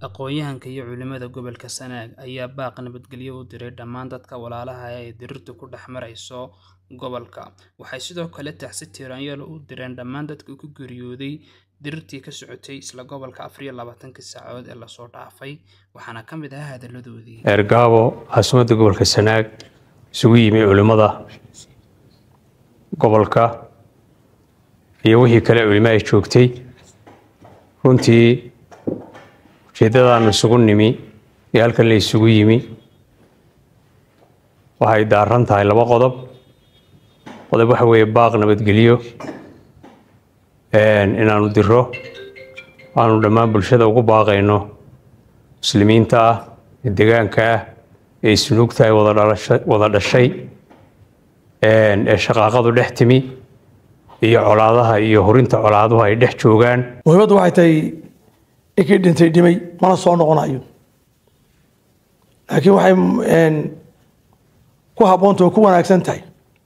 Aqoonyahanka iyo culimada gobolka Sanaag ayaa baaq nabadgelyo u diray dhammaan dadka walaalaha ah ee dirirtu ku dhex marayso gobolka. Waxay sidoo kale tacsi tiiraanyo u direen dhammaan dadkii ku geeriyooday dirirtii ka socotay isla gobolka afar iyo labaatankii saacadood ee lasoo dhaafay, waxaana ka mid ahaa hadalladoodii. Eergaabo caasimadda gobolka Sanaag isugu yimi culimada gobolka iyo wixii kale culimo ay joogtay runtii ujeeddadaanu isugu nimi iyo halkan la isugu yimi waxay daaran tahay laba qodob qodob waxa weeye baaq nabadgelyo inaanu diro aanu dhammaan bulshada ugu baaqayno muslimiinta ah ee deegaanka ah ee isnuugta ay wada dhalasha- wada dhashay ee shaqaaqadu dhex timi iyo colaadaha iyo horinta colaaduhu ay dhex joogaan muhiimaddu waxay tahay ninkii dhintay dhimay mana soo noqonayo laakiin waxay een, ku habboontahay oo ku wanaagsan tahay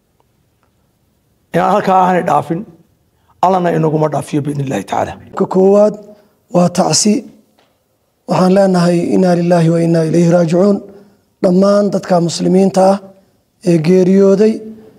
inaan halkaa aanay dhaafin allana inaguma dhaafiyo biidn illahi tacaala ka koowaad waa tacsi waxaan leenahay inaa lilaahi wa inaa ilayhi raajicuun dhammaan dadka muslimiinta ah ee geeriyooday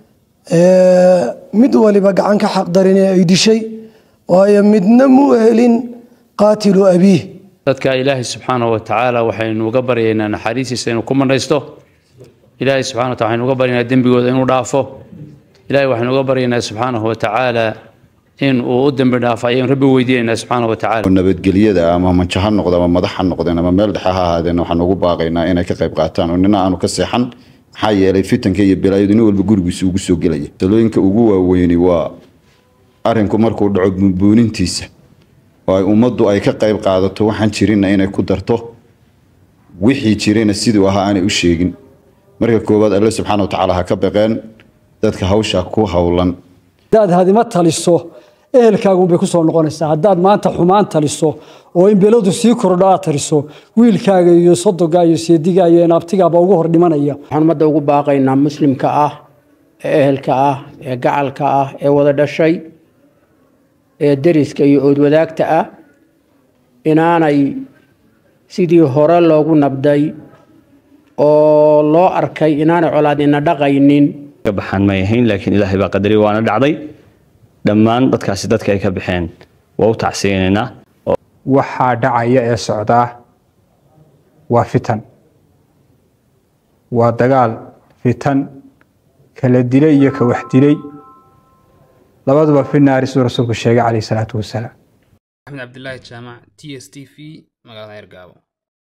ee mid waliba gacan ka xaqdarin ee ay dishay waayo midna mu helin qaatilu abiih dadka ilaahay subxaanahu wa tacaala waxaynu uga baryaynaa naxariistiisa inuu ku manaysto ilaahay subxana wa taala waxaynu uga baryaynaa dembigooda inuu dhaafo ilaahay waxaynu uga baryaynaa subxaanahu wa tacaala in uu u dembi dhaafo ayaynu rabbi weydiinaynaa subxaanahu wa tacaala nabadgelyada ama manjo ha noqdo ama madax ha noqdeen ama meel dhexe ha ahaadeen waxaan ugu baaqaynaa inay ka qayb qaataan oo nina aanu ka seexan maxaa yeelay fitanka iyo bilaayadu nin walba gurigiisa ugu soo gelaya talooyinka ugu waaweyni waa arinku markuu dhaco buunbuunintiisa oo ay ummaddu ay ka qayb qaadato waxaan jirinna inay ku darto wixii jirina siduu ahaa aanay u sheegin marka koowaad alle subxaana wa tacaala ha ka baqeen dadka hawsha ku howlan haddaad hadima taliso ehelkaagunbay ku soo noqonaysaa haddaad maanta xumaan taliso oo in beladu sii kordho aad taliso wiilkaaga iyo sodoga iyo seediga iyo naabtigaaba ugu hor dhimanaya waxaan ummadda ugu baaqaynaa muslimka ah ee ehelka ah ee gacalka ah ee wada dhashay ee deriska iyo oodwadaagta ah inaanay sidii hore loogu nabday oo loo arkay inaanay colaadina dhaqaynin ka baxaan may ahayn laakiin ilaahay baa qadaray waana dhacday dhammaan dadkaasi dadka ay ka baxeen waa u tacsiyeynaynaa waxaa dhacaya ee socdaa waa fitan waa dagaal fitan kala dilay iyo ka wax dilay labaduba fi naari siduu rasuulku sheegay calayhi salaatu wasalaam Axmed Cabdilaahi Jaamac, TS TV, magaalada Eergaabo.